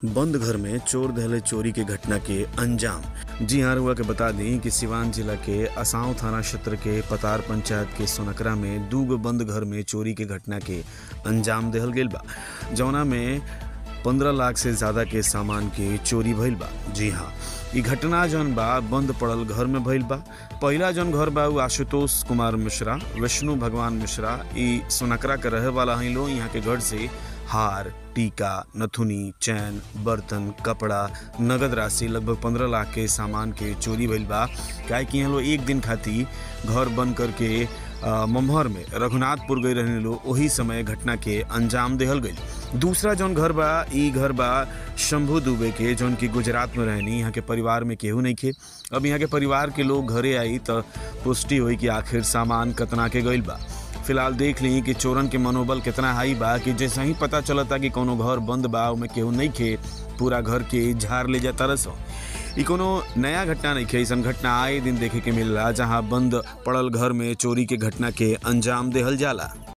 बंद घर में चोर दहले चोरी के घटना के अंजाम जी हाँ रुआ के बता दी कि सिवान जिला के असांव थाना क्षेत्र के पतार पंचायत के सोनकरा में दू गो बंद घर में चोरी के घटना के अंजाम देहल गेल बा जौना में पंद्रह लाख से ज्यादा के सामान के चोरी भइल बा जी हाँ ई घटना जौन बा बंद पड़ल घर में भइल बा पहिला जौन घर बा उ आशुतोष कुमार मिश्रा विष्णु भगवान मिश्रा ई सोनकरा के रहे वाला हैं लोग यहाँ के घर से हार टीका नथुनी चैन बर्तन कपड़ा नगद राशि लगभग पंद्रह लाख के सामान के चोरी भइल बा काहे कि यहाँ लोग एक दिन खातिर घर बंद करके अ, मम्हर में रघुनाथपुर गई रहने लोग वही समय घटना के अंजाम देहल गई दूसरा जौन घर बा ई घर बा शंभू दुबे के जौन की गुजरात में रहनी यहाँ के परिवार में केहू नहीं खे अब यहाँ के परिवार के लोग घरे आई तो पुष्टि हुई कि आखिर सामान कतना के गइल बा फिलहाल देख ली कि चोरन के मनोबल कितना हाई बा कि जैसे ही पता चलता कि कोनो घर बंद बा ओमे केहू नहीं खे पूरा घर के झाड़ ले जाता रसो ई कोनो नया घटना नहीं खे ऐसन घटना आए दिन देखे के मिलला जहाँ बंद पड़ल घर में चोरी के घटना के अंजाम देहल जाला